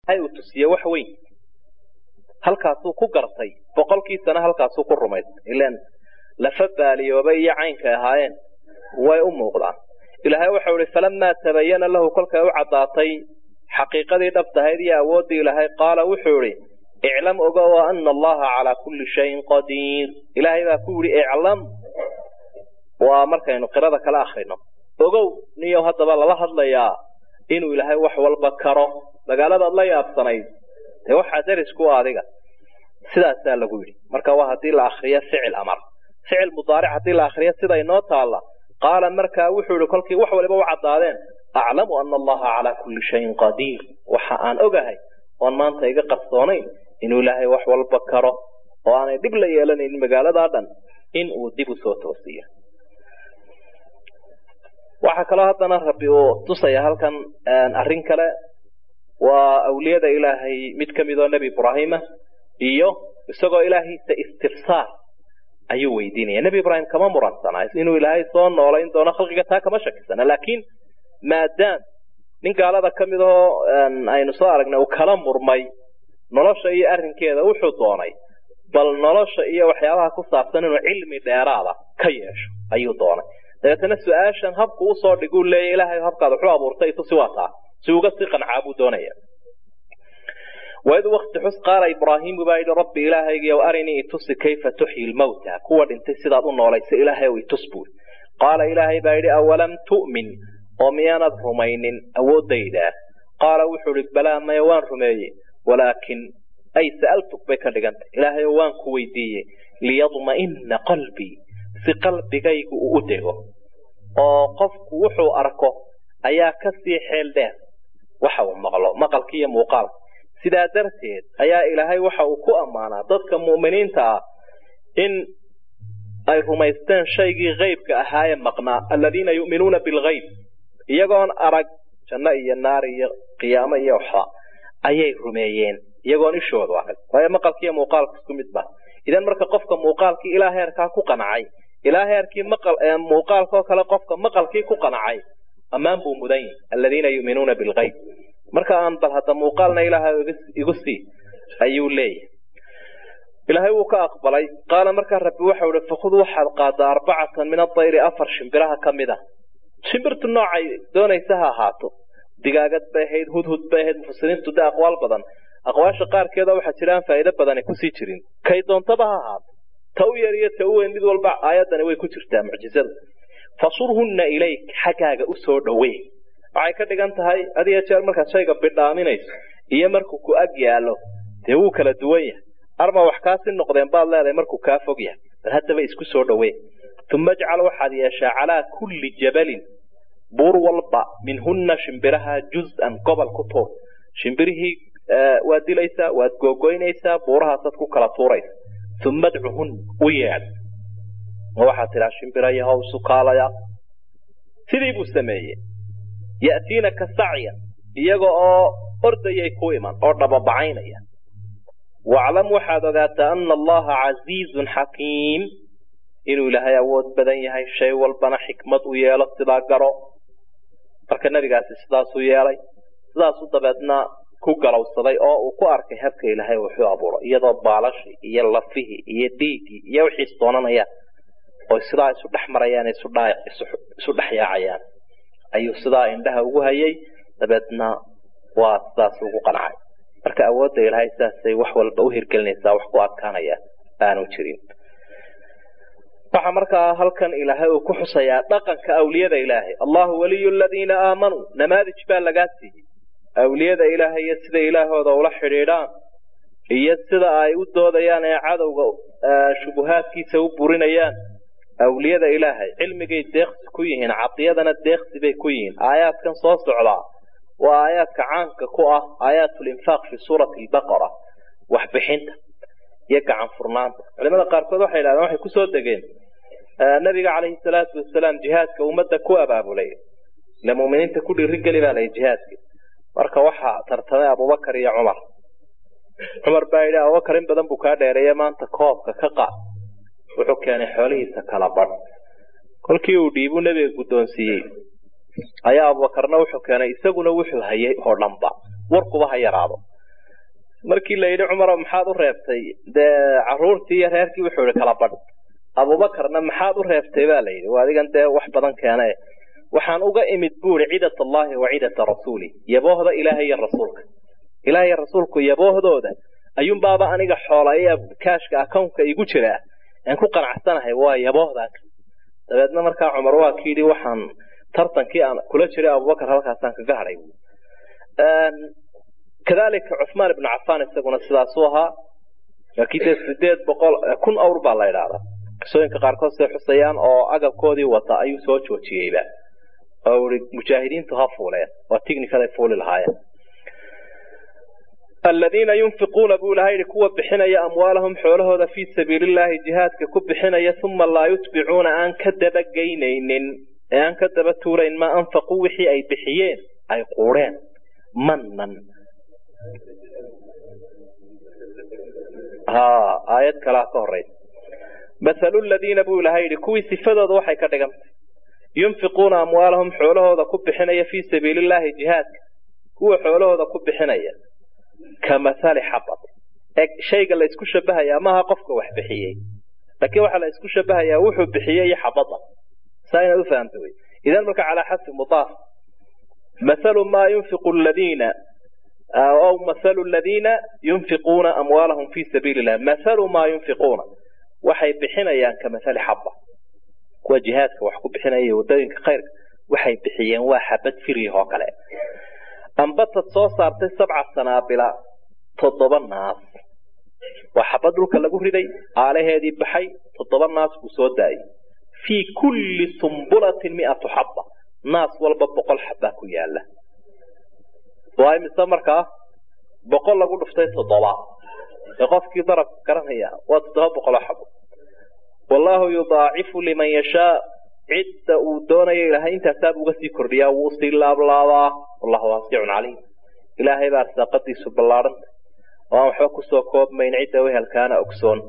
hay uu tusiye wax weyn halkaasuu ku gartay boqolkiisana halkaasuu ku rumaystay ilan lafa baaliyoobay iyo caynkay ahaayeen way u muuqdaan ilaahay waxau ihi falamaa tabayana lahu kolkay u caddaatay xaqiiqadii dhabtahayd iyo awooddii ilaahay qaala wuxuu idhi iclam ogow ana allaha calaa kulli shayin qadiir ilaahay baa ku yidhi iclam waa markaynu qirada kala akrino ogow niyow haddaba lala hadlayaa inuu ilaahay wax walba karo magaaladaad la yaabsanayd dee waxaa daris ku adiga sidaasaa lagu yidhi marka waa haddii la akriyo ficil amar ficil mudaaric haddii la akriyo sida inoo taalla qaala markaa wuxuu yihi kolkii wax waliba u caddaadeen aclamu ana allaha calaa kulli shayin qadiir waxa aan ogahay oon maanta iga qarsoonayn inuu ilaahay wax walba karo oo aanay dhib la yeelanaynin magaaladaa dhan in uu dib u soo toosiyo waxaa kaloo haddana rabbi uu tusaya halkan arrin kale waa awliyada ilaahay mid ka mid oo nebi ibraahima iyo isagoo ilaahiisa istifsaar ayuu weydiinaya nebi ibraahim kama muransanaa inuu ilaahay soo noolayn doono khalqiga taa kama shakisana laakiin maadaam nin gaalada ka mid oo aynu soo aragnay uu kala murmay nolosha iyo arrinkeeda wuxuu doonay bal nolosha iyo waxyaabaha ku saabsan inuu cilmi dheeraada ka yeesho ayuu doonay dabeetana su-aashan habku usoo dhiguu leeya ilaahay habkaad waxu abuurtay tusi waa taa si uga sii qancaa buu doonaya waid wakti xus qaala ibraahiimu baa yidhi rabbi ilaahaygiiyow arinii itusi kayfa tuxyi lmawta kuwa dhintay sidaad u noolaysa ilaahay ow itus buuri qaala ilaahay baa yidhi awalam tu'min oo miyaanad rumaynin awooddayda qaala wuxuu idhi balaa maya waan rumeeyey walaakin ay sa'altuk bay ka dhigantay ilaahayow waan ku weydiiyey liyadma'ina qalbii si qalbigaygu uu u dego oo qofku wuxuu arko ayaa ka sii xeel dheer waxa uu maqlo maqalka iyo muuqaalka sidaa darteed ayaa ilaahay waxa uu ku ammaanaa dadka mu'miniinta ah in ay rumaysteen shaygii haybka ahaayee maqnaa aladiina yu'minuuna bilghayb iyagoon arag janno iyo naar iyo qiyaamo iyo waxba ayay rumeeyeen iyagoon ishoodu arag waayo maqalka iyo muuqaalka isku mid ba idan marka qofka muuqaalkii ilaa heerkaa ku qancay ilaa heerkii muuqaalkaoo kale qofka maqalkii ku qancay ammaan buu mudan yahi aladiina yu'minuuna bilghayb marka aan bal hadda muuqaalna ilaahay igu sii ayuu leeyahay ilaahay wuu ka aqbalay qaala markaa rabbi waxau ihi fakhud waxaad qaadaa arbacatan min adayri afar shimbiraha ka mid a shimbirtu noocay doonaysa ha ahaato digaagad bay ahayd hudhud bay ahayd mufasiriintu de aqwaal badan aqwaasha qaarkeeda waxaa jiraan faa'iido badani kusii jirin kay doontaba ha ahaato ta u yar iyo ta u weyn mid walba aayaddani way ku jirtaa mucjizadu fasurhunna ilayk xaggaaga u soo dhowee waxay ka dhigan tahay adiga jeer markaad shayga bidhaaminayso iyo markuu ku ag yaallo dee wuu kala duwan yahay arma wax kaasi noqdeen baad leedahay markuu kaa fog yahay bal haddaba isku soo dhowee uma ajcal waxaad yeeshaa calaa kulli jabalin buur walba minhunna shimbiraha juz-an gobol ku tuur shimbirihii waad dilaysaa waad googoynaysaa buurahaasaad ku kala tuuraysa uma adcuhun u yeedh ma waxaad tidhaa shimbira yahow sukaalaya sidii buu sameeyey ya'tiinaka sacyan iyaga oo ordayay ku iman oo dhababacaynaya waclam waxaad ogaataa ana allaha casiizun xakiim inuu ilaahay awood badan yahay shay walbana xikmad u yeelo sidaa garo marka nebigaasi sidaasuu yeelay sidaasuu dabeedna ku galowsaday oo uu ku arkay habka ilaahay wuxuu abuuray iyadoo baalashii iyo lafihii iyo dhiiggii iyo wixiis doonanayaan oo sidaa isu dhex marayaan isu dhex yaacayaan ayuu sidaa indhaha ugu hayay dabeedna waa sidaas ugu qancay marka awoodda ilaahay sidaasay wax walba u hirgelinaysaa wax ku adkaanaya aanu jirin waxaa markaa halkan ilaahay uu ku xusayaa dhaqanka awliyada ilaahay allahu waliyu aladiina aamanuu namaadij baa lagaa siiyey awliyada ilaahay iyo sida ilaahooda ula xidhiidhaan iyo sida ay u doodayaan ee cadowga shubuhaadkiisa u burinayaan awliyada ilaahay cilmigay deeqsi ku yihiin cadiyadana deeqsi bay ku yihiin aayaadkan soo socdaa waa aayaadka caanka ku ah aayaatulinfaaq fi suurati albaqara waxbixinta iyo gacan furnaanta culimada qaarkood waxay yidhahdeen waxay kusoo degeen nabiga calayhi salaatu wasalaam jihaadka ummadda ku abaabulay ile muuminiinta ku dhiirigeli baa layi jihaadka marka waxaa tartamay abubakar iyo cumar cumar baa yidhi abubakar in badan buu kaa dheereeye maanta koobka ka qaad wuxuu keenay xoolihiisa kala badh kolkii uu dhiibuu nebiga guddoonsiiyey ayaa abubakarna wuxuu keenay isaguna wuxuu hayay oo dhanba warkuba ha yaraado markii la yidhi cumaro maxaad u reebtay dee caruurtii iyo reerkii wuxuu yihi kala badh abubakarna maxaad u reebtay baa la yidhi waa adigan dee wax badan keene waxaan uga imid buuri cidat allahi wa cidata rasuuli yaboohda ilaahay iyo rasuulka ilaah iyo rasuulku yaboohdooda ayuunbaaba aniga xoola iyo kaashka akownka igu jira aan ku qanacsanahay waa yaboohdaa dabeedna markaa cumar waa ki yidhi waxaan tartankii aan kula jiray abubakar halkaasaan kaga hadhay kadalika cuثmaan ibnu cafaan isaguna sidaasuu ahaa laakiin dee sideed boqol kun awr baa la idhaahdaa qisooyinka qaarkood say xusayaan oo agabkoodii wata ayuu soo joojiyeyba oo ii mujaahidiintu ha fuuleen waa tighnikaday fuuli lahaayeen aladiina yunfiquuna buu ilaha yidhi kuwa bixinaya amwaalahum xoolahooda fii sabiili llahi jihaadka ku bixinaya uma laa yutbicuuna aan ka dabageynaynin ee aan ka daba tuurayn maa anfaquu wixii ay bixiyeen ay quureen manan ha aayad kalaa ka horeysa mathalu ladiina buu ilaha yidhi kuwii sifadooda waxay ka dhigantay yunfiquuna amwaalahum xoolahooda ku bixinaya fii sabiili llahi jihaadka kuwa xoolahooda ku bixinaya ka mathali xabad eg shayga la isku shabahayaa maaha qofka wax bixiyey laakiin waxaa la isku shabahayaa wuxuu bixiyey iyo xabada saa inaad ufahamta wey idan marka calaa xasbi mudaaf mathalu maa yunfiqu ladiina aw mathalu ladiina yunfiquuna amwaalahum fii sabiili illah mathalu maa yunfiquuna waxay bixinayaan ka mathali xaba kuwa jihaadka wax ku bixinaya iyo wadooyinka khayrka waxay bixiyeen waa xabad firyah oo kale ambatad soo saartay sabca sanaabila toddoba naas waa xabad dhulka lagu riday aalaheedii baxay toddoba naas buu soo daayay fii kulli sumbulatin miatu xaba naas walba boqol xabaa ku yaala waa imise markaa boqol lagu dhuftay toddoba ee qofkii darab garanaya waa toddoba boqoloo xabo wallaahu yudaacifu liman yashaa cidda uu doonayo ilaahay intaasaab uga sii kordhiyaa wuu sii laablaabaa wallahu waasicun caliim ilaahay baa arsaaqadiisu ballaadhanta oo aan waxba kusoo koobmayn cidda wehelkaana ogsoon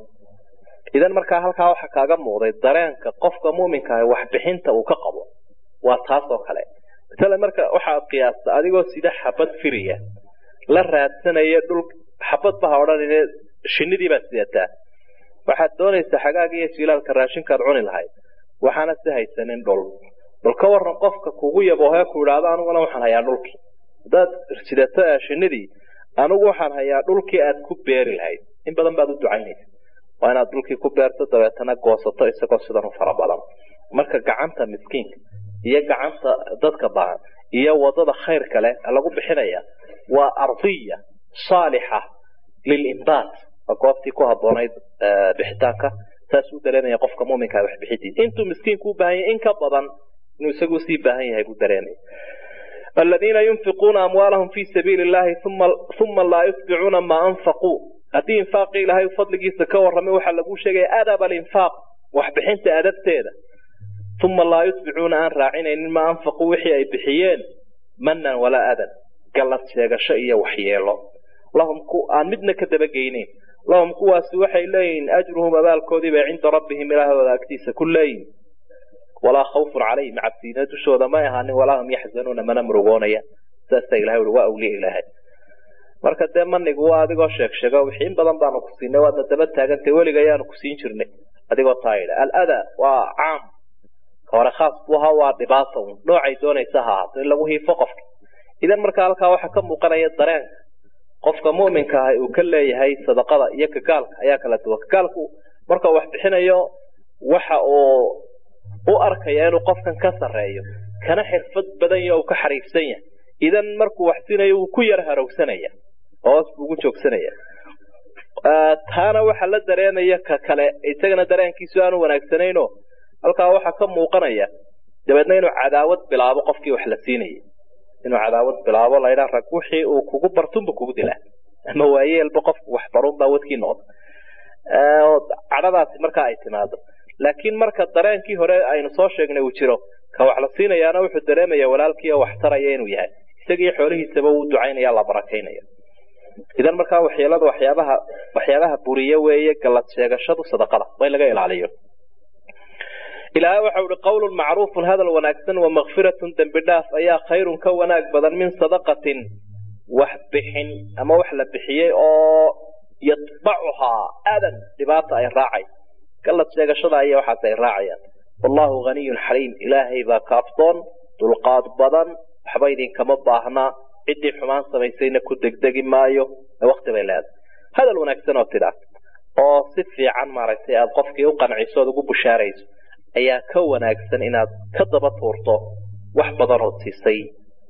idan markaa halkaa waxaa kaaga muuqday dareenka qofka muminka ah waxbixinta uu ka qabo waa taas oo kale masala marka waxaad qiyaasta adigoo sida xabad firiya la raadsanaya dhul xabad baha odhanine shinidii baad sidataa waxaad doonaysaa xagaaga iyo jilaalka raashinkaad cuni lahayd waxaana si haysanin dhul bal ka waran qofka kugu yaboohee ku idhaahdo aniguna waxaan hayaa dhulkii haddaad sidato shinidii anigu waxaan hayaa dhulkii aad ku beeri lahayd in badan baad u ducaynaysa waa inaad dhulkii ku beerto dabeetana goosato isagoo sidan u fara badan marka gacanta miskiinka iyo gacanta dadka baahan iyo wadada khayrka leh lagu bixinaya waa ardiya saalixa lilimdaad waa goobtii ku haboonayd bixitaanka saas u dareemaya qofka muminka waxbixidiisa intuu miskiinku u baahan yahay in ka badan inuu isagu sii baahan yahay buu dareemaya aladiina yunfiquuna amwaalahum fii sabiili illahi uma laa yutbicuuna maa anfaquu haddii infaaqii ilaahay fadligiisa ka warramay waxaa laguu sheegaya adab alinfaaq waxbixinta adabteeda uma laa yutbicuuna aan raacinaynin maa anfaquu wixii ay bixiyeen manan walaa adan gallad sheegasho iyo waxyeelo lahum aan midna ka dabageyneyn lahum kuwaasi waxay leeyihiin ajruhum abaalkoodii bay cinda rabbihim ilaahooda agtiisa ku leeyihin walaa khawfun calayhim cabsiina dushooda may ahaanin walaa hum yaxzanuuna mana murugoonaya saasa ilahay ui waa awliya ilaahay marka dee manigu waa adigoo sheeg sheego wixii in badan baanu ku siinay waadna daba taagantay weliga ayaanu ku siin jirnay adigoo taa yidha alada waa caam ka hore khaas buu ahaa waa dhibaata un noocay doonaysa ha ahaato in lagu hiifo qofka idan marka halkaa waxaa ka muuqanaya dareenka qofka muminka ah uu ka leeyahay sadaqada iyo kagaalka ayaa kala duwan kagaalku marka wax bixinayo waxa uu u arkaya inuu qofkan ka sarreeyo kana xirfad badan yaho uu ka xariifsan yahay idan markuu wax siinayo wuu ku yar harowsanaya hoos buu ugu joogsanaya taana waxaa la dareenaya ka kale isagana dareenkiisu aanu wanaagsanayno halkaa waxaa ka muuqanaya dabeedna inuu cadaawad bilaabo qofkii wax la siinayay inuu cadaawad bilaabo laydhaa rag wixii uu kugu bartunba kugu dilaa ama waayeelba qofku wax barunbaa wadkii noqda cadhadaasi markaa ay timaado laakiin marka dareenkii hore aynu soo sheegnay uu jiro ka wax la siinayaana wuxuu dareemaya walaalkii oo wax taraya inuu yahay isagii xoolihiisaba uu ducaynaya la barakaynaya idan markaa waxyeelada waxyaabaha waxyaabaha buriye weeye gallad sheegashadu sadaqada waa in laga ilaaliyo ilaahay waxau ihi qawlun macruufun hadal wanaagsan wa makfiratun dembi dhaaf ayaa khayrun ka wanaag badan min sadaqatin wax bixin ama wax la bixiyey oo yatbacuhaa aadan dhibaata ay raacay gallad sheegashada iyo waxaas ay raacayaan wallahu haniyun xaliim ilaahay baa kaaftoon dulqaad badan waxba idinkama baahnaa ciddii xumaan samaysayna ku degdegi maayo wakti bay leedahay hadal wanaagsan oo tidhaa oo si fiican maaragtay aada qofkii u qanciso ood ugu bushaarayso ayaa ka wanaagsan inaad ka daba tuurto wax badan ood siisay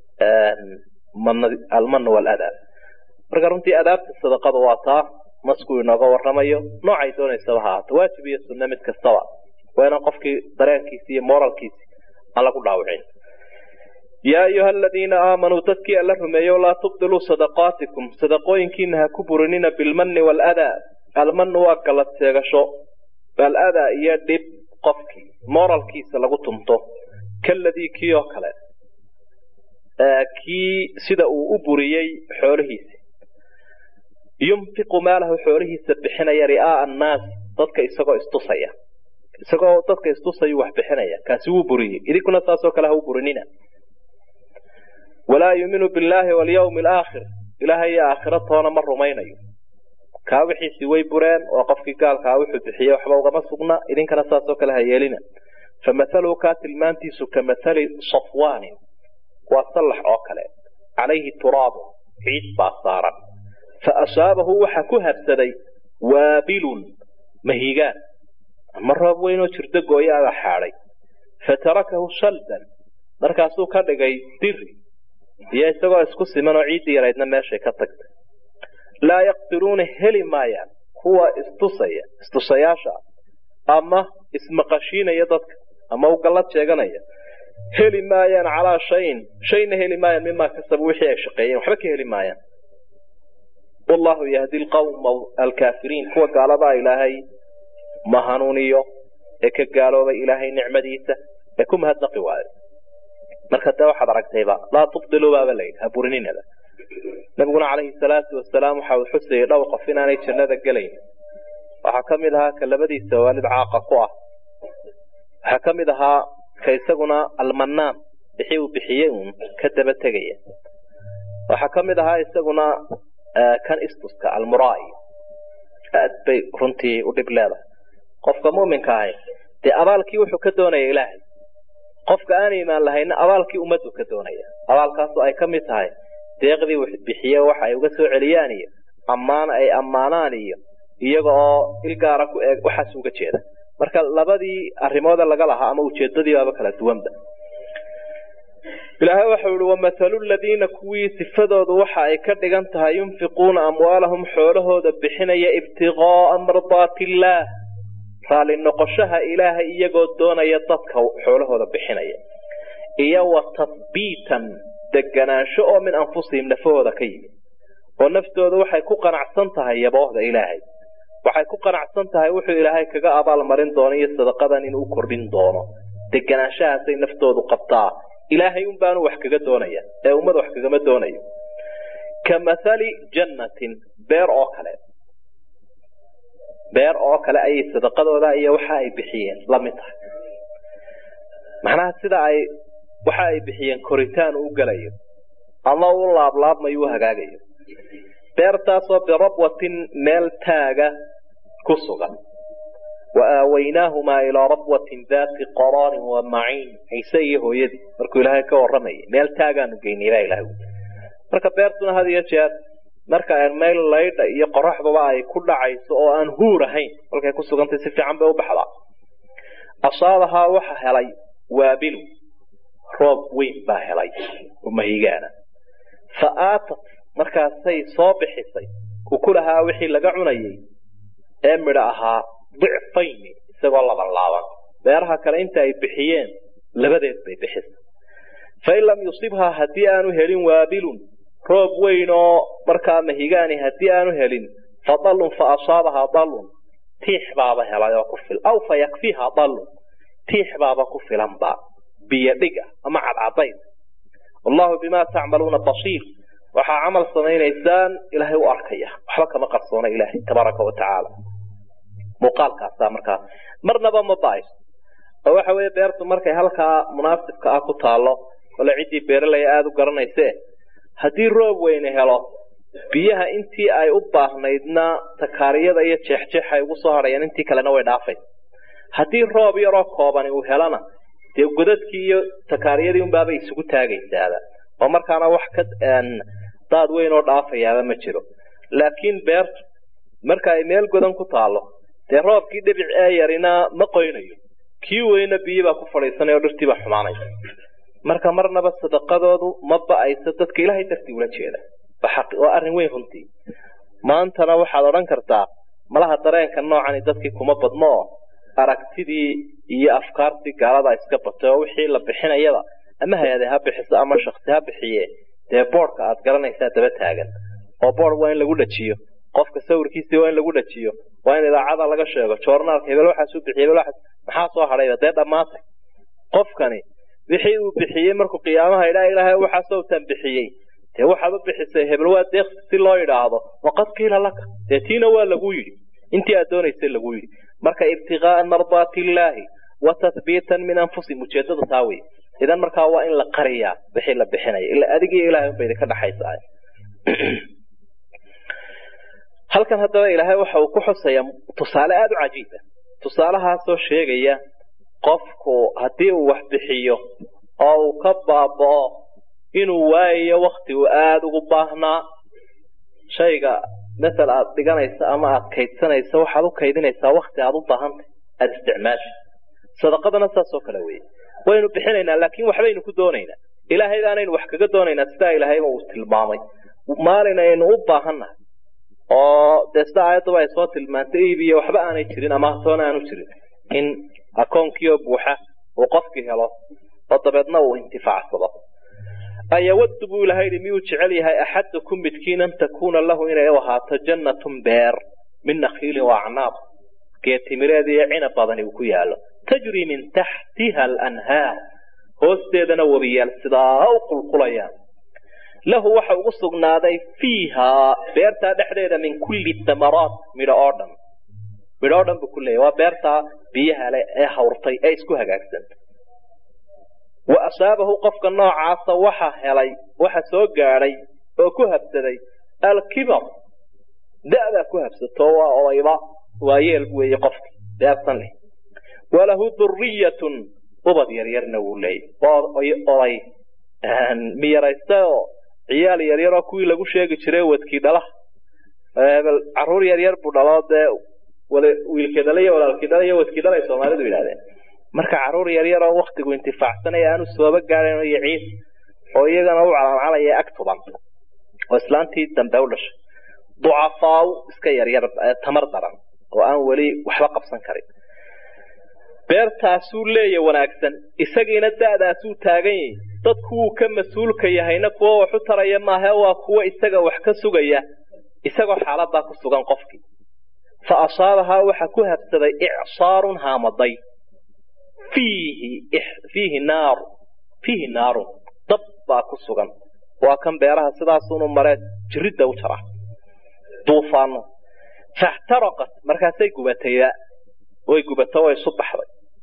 almana waladaa marka runtii adaabta sadaqada waa taa masku inooga waramayo noocay doonaysaba ha ahaato waajib iyo sunne mid kastaba waa inaan qofkii dareenkiisi iyo moralkiisi aan lagu dhaawicin yaa ayuha aladiina aamanuu dadkii alla rumeeyo laa tubdiluu sadaqaatikum sadaqooyinkiina ha ku burinina bilmanni waaladaa almanu waa galad seegasho aladaa iyo dhib qofkii moralkiisa lagu tumto kaladii kii oo kale kii sida uu u buriyey xoolihiisi yunfiqu maalahu xoolihiisa bixinaya ri'aaa annaas dadka isagoo istusaya isagoo dadka istusayuu wax bixinaya kaasi wuu buriyey idinkuna saasoo kale ha u burinina walaa yuuminu billaahi walyawmi alaakhir ilaahay iyo aakhira toona ma rumaynayo kaa wixiisii way bureen oo qofkii gaalkaa wuxuu bixiyey waxba ugama sugna idinkana saasoo kale ha yeelina famahaluhu kaa tilmaantiisu ka mahali safwaanin waa sallax oo kale calayhi turaabun ciid baa saaran fa asaabahu waxa ku habsaday waabilun mahigaan ama roob weyn oo jirdo gooyo ada xaadhay fatarakahu shaldan markaasuu ka dhigay diri iyo isagoo isku siman oo ciiddii yaraydna meeshay ka tagtay laa yaqdiruuna heli maayaan kuwa istusaya istusayaasha ama ismaqashiinaya dadka ama u gallad sheeganaya heli maayaan calaa shayin shayna heli maayaan mimaa kasabu wixii ay shaqeeyeen waxba ka heli maayaan wallahu yahdi lqawma alkaafiriin kuwa gaaladaa ilaahay ma hanuuniyo ee ka gaaloobay ilaahay nicmadiisa ee ku mahadnaqi waayo marka dee waxaad aragtayba laa tubdiluu baaba layidhi ha burininaada nabiguna calayhi salaatu wasalaam waxa uu xusayay dhowr qof inaanay jannada gelayn waxaa ka mid ahaa ka labadiisa waalid caaqa ku ah waxaa ka mid ahaa ka isaguna almanaan bixi uu bixiyey uun ka daba tegaya waxaa ka mid ahaa isaguna kan istuska almuraa'i aad bay runtii u dhib leedahay qofka mu'minka ahi dee abaalkii wuxuu ka doonaya ilaahay qofka aan iimaan lahayna abaalkii ummaddu ka doonaya abaalkaasoo ay ka mid tahay deeqdii bixiye waxa ay uga soo celiyaan iyo ammaan ay ammaanaan iyo iyaga oo ilgaara ku eeg waxaas uga jeeda marka labadii arrimoode laga lahaa ama ujeedadii baaba kala duwanba ilaahay waxau ihi wamahalu ladiina kuwii sifadoodu waxa ay ka dhigan tahay yunfiquuna amwaalahum xoolahooda bixinaya ibtiqaa'a mardaati illaah raalli noqoshaha ilaahay iyagoo doonaya dadka xoolahooda bixinaya iyo wa tathbiitan deganaansho oo min anfusihim nafahooda ka yimid oo naftooda waxay ku qanacsan tahay yaboohda ilaahay waxay ku qanacsan tahay wuxuu ilaahay kaga abaalmarin doono iyo sadaqadan inuu kordhin doono deganaanshahaasay naftoodu qabtaa ilaahay un baanu wax kaga doonaya ee ummad wax kagama doonayo ka mathali jannatin beer oo kale beer oo kale ayay sadaqadooda iyo waxa ay bixiyeen la mid tahay macnaha sida ay waxa ay bixiyeen koritaan u galayo ama u laablaabmayo u hagaagayo beertaasoo birabwatin meel taaga ku sugan wa aawaynaahumaa ilaa rabwatin daati qaraarin wa maciin ciise iyo hooyadii markuu ilaahay ka warramayay meel taagaanu geynay baa ilahay marka beertuna had iyo jeer marka meel laydha iyo qoraxdaba ay ku dhacayso oo aan huur ahayn kolkay ku sugantay si fiican bay u baxdaa asaabahaa waxa helay waabilu roob weyn baa helay oo mahigaana fa aatat markaasay soo bixisay kukulahaa wixii laga cunayay ee midho ahaa dicfayni isagoo laban laaban beeraha kale inta ay bixiyeen labadeed bay bixisay fain lam yusibhaa haddii aanu helin waabilun roob weyn oo markaa mahigaani haddii aanu helin fa dallun fa asaabahaa dallun tiix baaba helay oo ku fil aw fa yakfiihaa dallun tiix baaba ku filanba biyo dhiga ama cadcadayn wallahu bimaa tacmaluuna basiir waxaa camal samaynaysaan ilaahay u arkaya waxba kama qarsoona ilaahay tabaaraka wa tacaala muuqaalkaasaa markaa marnaba ma ba'ayso oo waxa weeye beertu markay halkaa munaasibka ah ku taallo kole ciddii beeralaya aada u garanayse haddii roob weyne helo biyaha intii ay u baahnaydna takaariyada iyo jeexjeex ay ugu soo hadhayaan intii kalena way dhaafay haddii roob yaroo koobani uu helana dee godadkii iyo takaariyadii unbaabay isugu taagaysaaba oo markaana wax ka daad weyn oo dhaafayaaba ma jiro laakiin beertu marka ay meel godan ku taalo dee roobkii dhibic ee yarina ma qoynayo kii weyna biyibaa ku fadhiisanaya oo dhirtiibaa xumaanaysa marka marnaba sadaqadoodu ma ba-ayso dadka ilaahay dartii ula jeeda waa arrin weyn runtii maantana waxaad odhan kartaa malaha dareenka noocani dadkii kuma badno oo aragtidii iyo afkaartii gaalada iska batay oo wixii la bixinayaba ama hay-ade ha bixiso ama shaksi ha bixiye dee boodhka aad garanaysaa daba taagan oo boord waa in lagu dhajiyo qofka sawirkiisii waa in lagu dhajiyo waa in idaacada laga sheego joornaalka hebel waxaasuu bixiy hebel waxaas maxaa soo hadhayba dee dhammaatay qofkani wixii uu bixiyey markuu qiyaamaha idhaa ilaahay waxaasoo tan bixiyey dee waxaad u bixisay hebel waa deeqsi si loo idhaahdo waqad qiila laka dee tiina waa lagu yidhi intii aad doonaysay lagu yidhi marka ibtigaaa mardaati illaahi wa tathbiitan min anfusihim ujeedada taa wey idan markaa waa in la qariyaa wixii la bixinaya ila adigii ilahay unba idinka dhaxaysaa halkan haddaba ilaahay waxa uu ku xusayaa tusaale aada u cajiiba tusaalahaasoo sheegaya qofku haddii uu wax bixiyo oo uu ka baaba'o inuu waayayo wakti uu aada ugu baahnaa shayga masel aada dhiganaysa ama aada kaydsanaysa waxaad u kaydinaysaa wakti aada u baahantay aada isticmaasha sadaqadana saasoo kale weye waynu bixinaynaa laakiin waxbaynu ku doonaynaa ilaahay baanaynu wax kaga doonaynaa sidaa ilaahayba uu tilmaamay maalin aynu u baahannahay oo dee sida aayadduba ay soo tilmaantay iibiyo waxba aanay jirin ama hatoona aanu jirin in akoonkiioo buuxa uu qofkii helo oo dabeedna uu intifaacsado ayawaddu buu ilahay yidhi miyuu jecel yahay axadukum midkiin an takuuna lahu inay u ahaato jannatun beer min nakhiilin wa acnaab geetimireed iyo cinab badani uu ku yaallo tajri min taxtiha alanhaar hoosteedana webiyaal sidaa u qulqulayaan lahu waxa ugu sugnaaday fiihaa beertaa dhexdeeda min kulli thamaraat midho oo dhan midho oo dhan buu ku leeyahy waa beertaa biyaha leh ee hawrtay ee isku hagaagsan wa asaabahu qofka noocaasa waxa helay waxa soo gaadhay oo ku habsaday alkibar da'daa ku habsato waa odayba waa yeel weeye qofki beertan leh walahu duriyatun ubad yaryarna wuu leeyay oday miyaraysta oo ciyaal yaryaroo kuwii lagu sheegi jiray wadkii dhalaha caruur yaryar buu dhaloo dee wiilkii dhala iyo walaalkii dhala iyo wadkii dhalay soomaalidu yidhahdeen marka caruur yaryaroo waktigu intifaacsanaya aanu sooba gaadhayn iyo ciis oo iyagana u calaancalaya ag tuban oo islaantii dambe u dhashay ducafaaw iska yaryar tamar daran oo aan weli waxba qabsan karin beertaasuu leeya wanaagsan isagiina da'daasuu taagan yahay dadku wuu ka mas-uulka yahayna kuwo wax u taraya maahe waa kuwo isaga wax ka sugaya isagoo xaaladaa ku sugan qofkii fa asaabahaa waxa ku habsaday icsaarun haamaday fiihi fiihi naaru fiihi naarun dab baa ku sugan waa kan beeraha sidaasunu maree jiridda u jara duufaano faxtaraqat markaasay gubatayba way gubato way isu baxday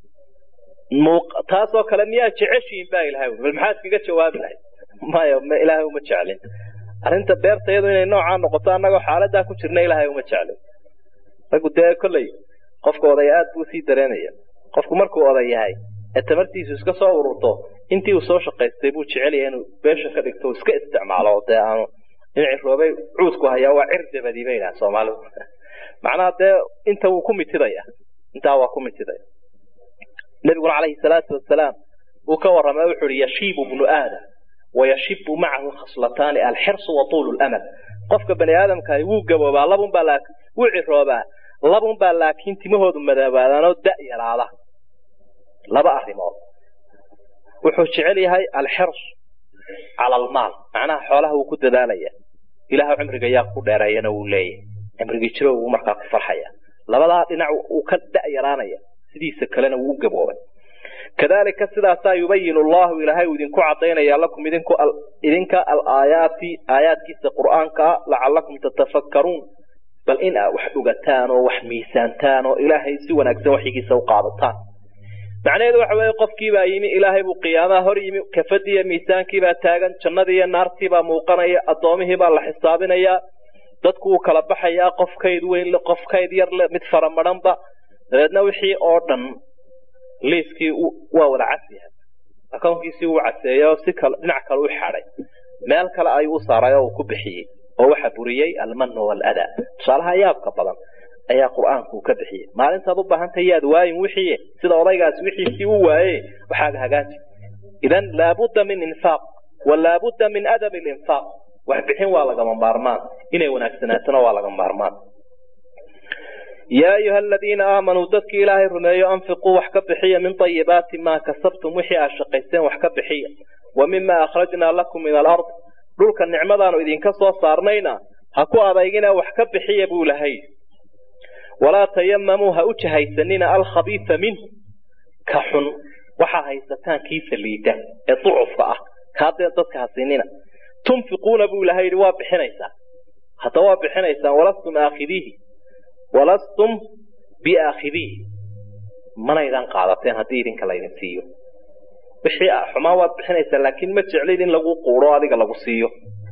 taasoo kale miyaa jeceshiin baa ilahay bal maxaa iskaga jawaabi lahayd maya ilaahay uma jeclin arrinta beerta iyadu inay noocaa noqoto annagoo xaaladaa ku jirna ilaahay uma jeclin raggu dee kolley qofka oday aad buu sii dareenaya qofku markuu oday yahay ee tamartiisu iska soo ururto intii uu soo shaqaystay buu jecelyahay inuu beesha ka dhigto iska isticmaalo dee aanu in ciroobay cuudku hayaa waa cir dabadii bay idhaha soomaalidu macnaha dee inta wuu ku mitidaya intaa waa ku mitidaya nabiguna calayhi salaatu wasalaam uu ka warramay wuxuu ihi yashiibu bnu aadam wayashibu macahu khaslataani alxirsu wa tuulu lamal qofka bani aadamkahi wuu gaboobaa labunbaa wuu ciroobaa labunbaa laakiin timahoodu madoobaadaanoo da' yaraada laba arrimood wuxuu jecel yahay alxirs cala almaal macnaha xoolaha wuu ku dadaalaya ilaah cimriga yaa ku dheereeyana wuu leeyahay cimrigii jiro wuu markaa ku farxaya labadaa dhinac uu ka da' yaraanaya sidiisa kalena wuu u gaboobay kadalika sidaasaa yubayin allahu ilaahay uu idinku cadaynaya lakum idinku idinka alaayaati aayaadkiisa qur'aankaa lacalakum tatafakkaruun bal in aa wax ogataan oo wax miisaantaan oo ilaahay si wanaagsan waxyigiisa u qaadataan macnaheedu waxa weeye qofkiibaa yimi ilaahay buu qiyaamaha hor yimi kafadiiyo miisaankiibaa taagan jannadii iyo naartiibaa muuqanaya addoomihiibaa la xisaabinayaa dadku wuu kala baxayaa qof kayd weyn le qof kayd yar le mid faramadhanba dabeedna wixii oo dhan liiskii waa wada casyahay akownkiisii wuu caseeyey oo si kale dhinac kale u xaday meel kale ayuu u saaray oo uu ku bixiyey oo waxa buriyey almanu waaladaa tusaalaha yaabka badan ayaa qur-aanku ka bixiyey maalintaad u baahantay yaad waayin wixii sida odaygaas wixiisii u waaye waxaaga hagaaji idan laabudda min infaaq wa laabudda min adabi linfaaq wax bixin waa lagama maarmaan inay wanaagsanaatona waa lagama maarmaan yaa ayuha aladiina aamanuu dadkii ilaahay rumeeyo anfiquu wax ka bixiya min ayibaati maa kasabtum wixii aad shaqaysteen wax ka bixiya wa mima akhrajnaa lakum min alard dhulka nicmadaanu idinka soo saarnayna ha ku adaygina wax ka bixiya buu lahay walaa tayamamuu ha u jahaysanina alkhabiisa minhu ka xun waxaa haysataan kiisa liida ee ducufka ah kaadee dadka ha siinina tunfiquuna buu ilahay yidhi waa bixinaysaa hadda waa bixinaysaan walastum aakhidiihi walastum biaakhidiihi manaydan qaadateen haddii idinka laydin siiyo wixii xumaan waad bixinaysaa laakiin ma jeclid in lagu quuro adiga lagu siiyo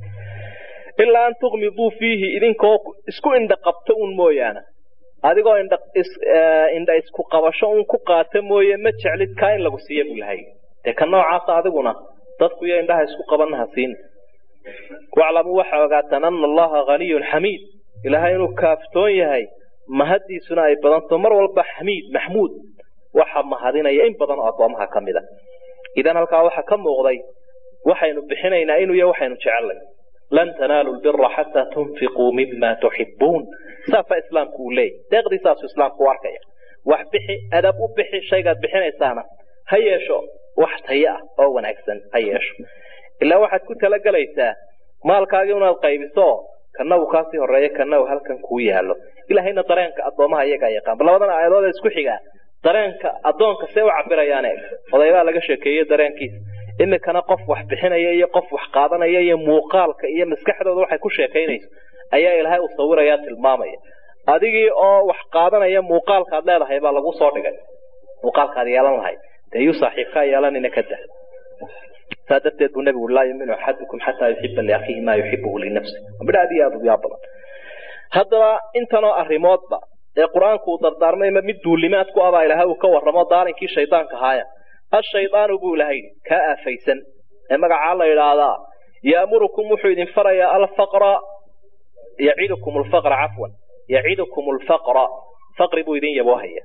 ilaa an tuqmiduu fiihi idinkoo isku indha qabto un mooyaane adigoo indha isku qabasho un ku qaata mooye ma jeclid kaa in lagu siiya buu lahay dee ka noocaasa adiguna dadku iyo indhaha isku qabanna ha siin waclamuu waxaa ogaataan ana allaha haniyun xamiid ilaahay inuu kaaftoon yahay mahaddiisuna ay badanto mar walba xamiid maxmuud waxa mahadinaya in badan oo addoomaha ka mid a idan halkaa waxaa ka muuqday waxaynu bixinaynaa inuu yahay waxaynu jecelnay lan tanaalu lbira xataa tunfiquu mima tuxibuun saasaa islaamku uu leeyay deeqdii saasuu islaamku u arkaya wax bixi adab u bixi shaygaad bixinaysaana ha yeesho wax tayo ah oo wanaagsan ha yeesho ilaa waxaad ku talagelaysaa maalkaagii unaad qaybiso kana uu kaasii horeeyo kana uu halkan kuu yaalo ilaahayna dareenka addoomaha iyagaa yaqaan bal labadan aayadood isku xigaa dareenka addoonka see u cabirayaan eeg odaybaa laga sheekeeyey dareenkiisa imikana qof wax bixinaya iyo qof wax qaadanaya iyo muuqaalka iyo maskaxdooda waxay ku sheekaynayso ayaa ilaahay u sawiraya tilmaamaya adigii oo wax qaadanaya muuqaalkaad leedahay baa lagu soo dhigay muuqaalkaad yeelan lahay dee yuu saaxiibkaa yeelanina ka dah saa darteed buu nabigu laa yuminu axadukum xataa yuxiba liakhiihi maa yuxibuhu linafsi midha aad iyo aad u yaa badan haddaba intanoo arrimoodba ee qur-aanku uu dardaarmay ma mid duulimaad ku abaa ilahay uu ka warramo daalinkii shaydaanka haaya ashaydaanu buu ilahay kaa aafaysan ee magacaa la yidhaahdaa yaamurukum wuxuu idin farayaa alfaqra yacidukum alfaqra cafwan yacidukum alfaqra faqri buu idin yaboohaya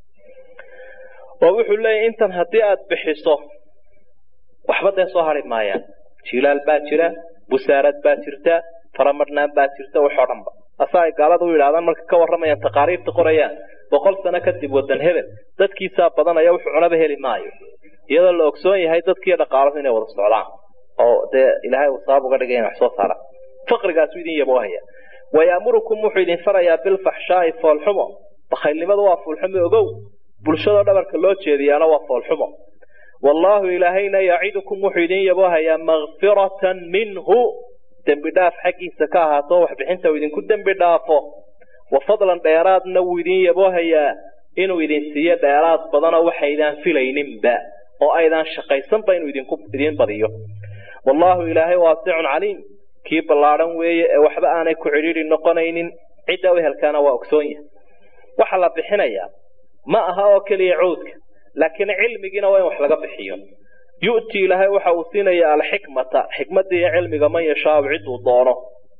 oo wuxuu leeyahy intan haddii aad bixiso waxba dee soo hari maayaan jilaal baa jira busaarad baa jirta faramadhnaan baa jirta waxoo dhanba asa ay gaalada u yidhahdaan marka ka warramayaan taqaariirta qorayaan boqol sano kadib wadan hebel dadkiisaa badanaya wuxuu cunaba heli maayo iyadoo la ogsoon yahay dadkiiyo dhaqaalahu inay wada socdaan oo dee ilaahay uu sabab uga dhigay in wax soo saaraan faqrigaasu idin yaboohaya wayaamurukum wuxuu idin farayaa bilfaxshaa'i foolxumo bakhaylnimadu waa foolxumo ogow bulshadoo dhabarka loo jeediyaana waa foolxumo wallaahu ilaahayna yacidukum wuxuu idin yaboohayaa makfiratan minhu dembi dhaaf xaggiisa ka ahaato waxbixinta uu idinku dembi dhaafo wa fadlan dheeraadna wuu idin yaboohayaa inuu idin siiyo dheeraad badanoo waxaydaan filayninba oo aydaan shaqaysanba inuu idinku idin badiyo wallaahu ilaahay waasicun caliim kii ballaadhan weeye ee waxba aanay ku cidhiidhi noqonaynin cidda u helkaana waa ogsoon yahay waxa la bixinayaa ma aha oo keliya cawdka laakiin cilmigiina waa in wax laga bixiyo yu'ti ilaahay waxa uu siinaya alxikmata xikmadda iyo cilmiga man yashaau ciduu doono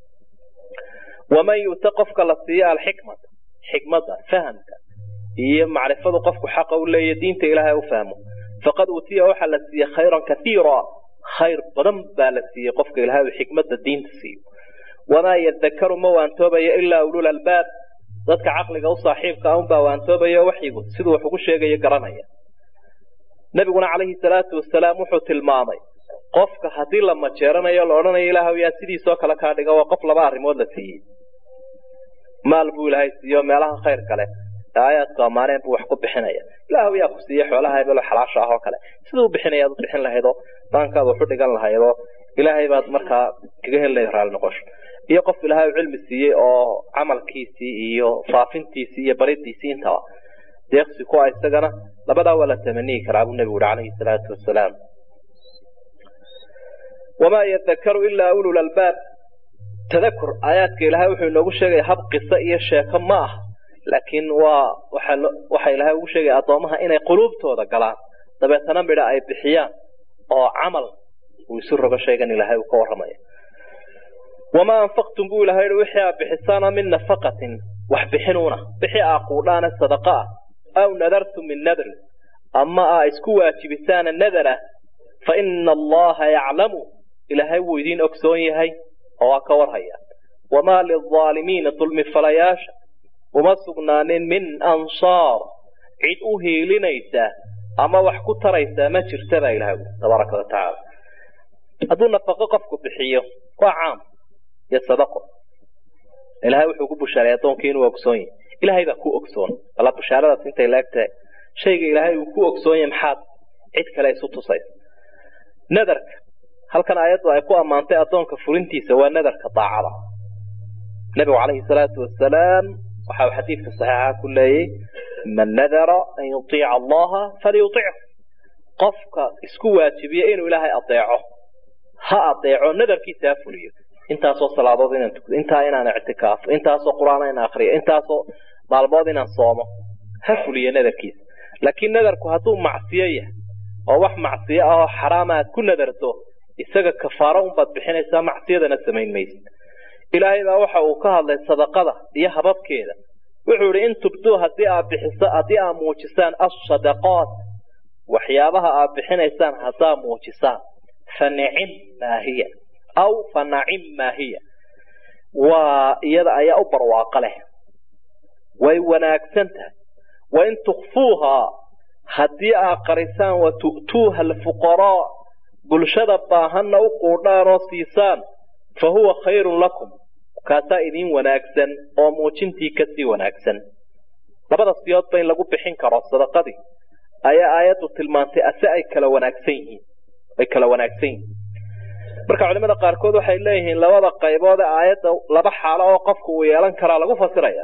waman yu'ta qofka la siiya alxikmata xikmadda fahamka iyo macrifadu qofku xaqa u leeya diinta ilaahay u fahmo faqad uutiya waxaa la siiyey khayran kaiira khayr badan baa la siiyey qofka ilaahay uu xikmadda diinta siiyo wamaa yadakaru ma waantoobayo ilaa ulul albaab dadka caqliga u saaxiibka ah unbaa waantoobaya waxyigu siduu wax ugu sheegayo garanaya nabiguna calayhi salaatu wasalaam wuxuu tilmaamay qofka haddii la majeeranayo la odhanayo ilaahw yaa sidiisoo kale kaa dhiga waa qof laba arrimood la siiyey maal buu ilaahay siiyo meelaha khayr kale ee aayaadku ammaaneen buu wax ku bixinaya ilaahw yaa ku siiye xoolaha hebelo xalaasha ah oo kale siduu bixinayaad u bixin lahaydoo daankaad wax u dhigan lahaydoo ilaahay baad markaa kaga heli lahayd raali noqosho iyo qof ilaahay u cilmi siiyey oo camalkiisii iyo faafintiisii iyo baridiisii intaba deeqsi ku ah isagana labadaa waa la tamaniyi karaa buu nebigu uhi calayhi salaatu wasalaam wamaa yadakaru ilaa ulul albaab tadakur aayaadka ilaahay wuxuu inoogu sheegaya hab qiso iyo sheeko ma ah laakiin waa waxa ilaahay ugu sheegaya addoomaha inay quluubtooda galaan dabeetana midha ay bixiyaan oo camal uu isu rogo shaygan ilaahay uu ka warramaya wamaa anfaqtum buu ilahay yihi wixii aa bixisaana min nafaqatin wax bixinuuna wixii aa quudhaana sadaqa ah aw nadartum min nadrin ama aa isku waajibisaana nadar ah fa ina allaha yaclamu ilaahay wuu idiin ogsoon yahay oo waa ka warhaya wamaa lilaalimiina dulmi falayaasha uma sugnaanin min ansaar cid u hiilinaysa ama wax ku taraysaa ma jirta baa ilahay tabaaraka wa tacaala hadduu nafaqo qofku bixiyo waa caam iyo sadaqo ilahay wuxuu ku bushaaray addoonkii inuu ogsoon yahay ilahay baa ku ogsoon alla bushaaradaas intay laegtahay shayga ilaahay uu ku ogsoon yahay maxaad cid kale isu tusaysa nadarka halkan aayaddu ay ku ammaantay addoonka fulintiisa waa nadarka daacada nebigu calayhi salaatu wasalaam waxa uu xadiidka saxiixa ku leeyey man nadara an yutiica allaha falyutichu qofka isku waajibiya inuu ilaahay adeeco ha adeeco nadarkiisa ha fuliyo intaasoo salaadood inaan tukdo intaa inaan ictikaafo intaasoo qur-aan inaan akriyo intaasoo maalmood inaan soomo ha fuliyo nadarkiisa laakiin nadarku hadduu macsiyo yahay oo wax macsiyo ah oo xaraama aad ku nadarto isaga kafaaro unbaad bixinaysaa macsiyadana samayn maysid ilaahay baa waxa uu ka hadlay sadaqada iyo hababkeeda wuxuu ihi in tubduu hadii aad bixiso haddii aad muujisaan assadaqaat waxyaabaha aad bixinaysaan haddaa muujisaan fa nicim maa hiya aw fa nacim maa hiya waa iyada ayaa u barwaaqo leh way wanaagsan tahay wain tukfuuhaa haddii aad qarisaan wa tu'tuuha alfuqaraa bulshada baahanna u quudhaan oo siisaan fa huwa khayrun lakum kaasaa idiin wanaagsan oo muujintii kasii wanaagsan labada siyoodba in lagu bixin karo sadaqadii ayaa aayaddu tilmaantay ase ay kala wanaagsan yihiin ay kala wanaagsan yihiin marka culimada qaarkood waxay leeyihiin labada qaybood ee aayadda laba xaalo oo qofku uu yeelan karaa lagu fasiraya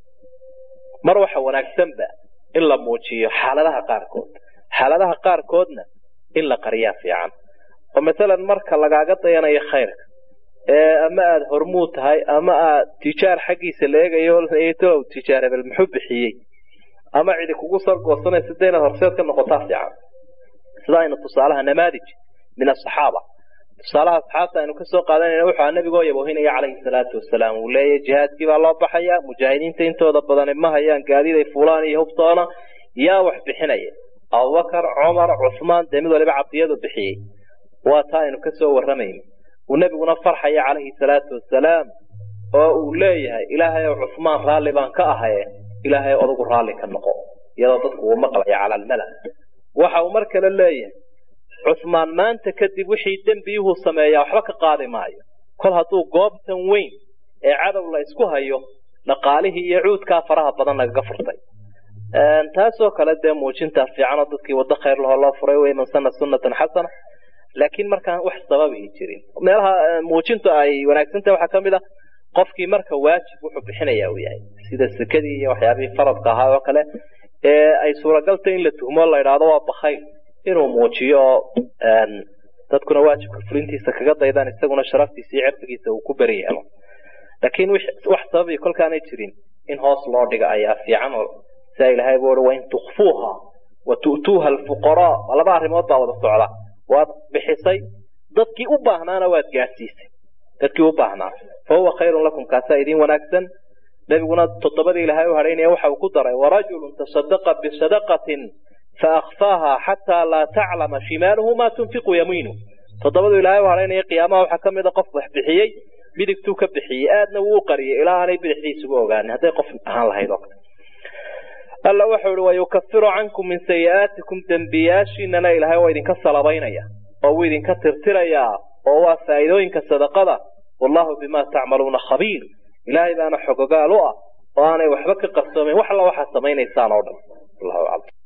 mar waxa wanaagsanba in la muujiyo xaaladaha qaarkood xaaladaha qaarkoodna in la qariyaa fiican oo masalan marka lagaaga dayanayo khayrka ee ama aada hormuud tahay ama aad tijaar xaggiisa la eegayo tolow tijaar hebel muxuu bixiyey ama cidi kugu sargoosanaysa de inaad horseed ka noqotaa fiican sida aynu tusaalaha namaadij min asaxaaba tusaalaha asxaabta aynu kasoo qaadanayna wuxuu nabigoo yaboohinaya calayhi salaatu wasalaam uu leeyahy jihaadkii baa loo baxaya mujaahidiinta intooda badani ma hayaan gaadiid ay fuulaan iyo hubtoona yaa wax bixinaya abubakar cumar cuhmaan dee mid waliba cadiyadu bixiyey waa taa aynu kasoo warramayna uu nebiguna farxaya calayhi salaatu wasalaam oo uu leeyahay ilaahay ow cuhmaan raalli baan ka ahaye ilaahay odagu raalli ka noqo iyadoo dadku uu maqlaya cala almala waxa uu mar kale leeyahay cuhmaan maanta kadib wixii dembiyuhu sameeyaa waxba ka qaadi maayo kol hadduu goobtan weyn ee cadow la isku hayo dhaqaalihii iyo cuudkaa faraha badan lagaga furtay taasoo kale dee muujintaa fiicanoo dadkii waddo khayr lahoo loo furay wey man sana sunnatan xasana laakiin markaan wax sababihi jirin meelaha muujintu ay wanaagsantahay waxaa kamid a qofkii marka waajib wuxuu bixinaya uu yahay sida sekadii iyo waxyaabihii faradka ahaa oo kale ee ay suuragaltay in la tuhmo la idhaahdo waa bakayl inuu muujiyo oo dadkuna waajibka fulintiisa kaga daydaan isaguna sharaftiisa iyo cirdigiisa uu ku beri yeelo laakiin wax sababii kolkaanay jirin in hoos loo dhiga ayaa fiican oo sia ilahay bu ui wain tukfuuha wa tu'tuuha alfuqaraa laba arrimood baa wada socda waad bixisay dadkii u baahnaana waad gaadhsiisay dadkii u baahnaa fa huwa khayrun lakum kaasaa idiin wanaagsan nebiguna toddobadii ilahay u hadhaynaya waxa uu ku daray warajulun tasadaqa bisadaqatin faakfaaha xataa laa taclama shimaaluhu maa tunfiqu yamiinu toddobadu ilaahay u hadhaynaya qiyaamaha waxaa ka mid a qof wax bixiyey midigtuu ka bixiyey aadna wuu qariyay ilaa aanay bidixdiisugu ogaanin hadday qof ahaan lahayd oo kale alla wuxuu ihi wayukafiru cankum min sayi'aatikum dembiyaashiinana ilaahay waa idinka salabaynaya oo wuu idinka tirtirayaa oo waa faa'iidooyinka sadaqada wallahu bimaa tacmaluuna khabiir ilaahay baana xogogaal u ah oo aanay waxba ka qarsoomayn wax alla waxaad samaynaysaan oo dhan allahu aclam